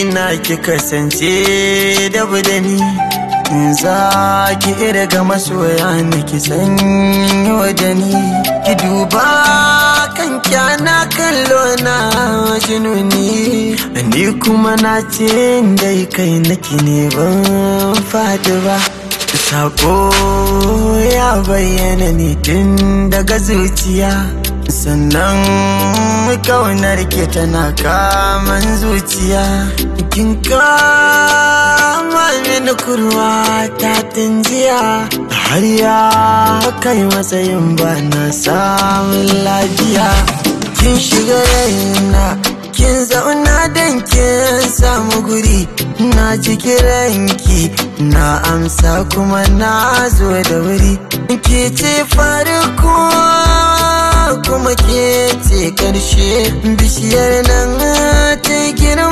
na ki kasance da budani za ki irga masoya na ki sanyo da ni ki duba kan kyana kallo na jinuni ni kuma na ce dai kai naki ne ban fadi ba sako ya bayyana ne tun daga zuciya sannan kaunar ke tana kaman zuciya kin kama mini kurwa ta tunjiya har ya kai matsayin ba na samun lafiya kin shiga raina kin zauna don kin samu guri na ji ranki na amsa kuma na zo da wuri ke ce farko kuma ke ce karshe bishiyar nan ta girma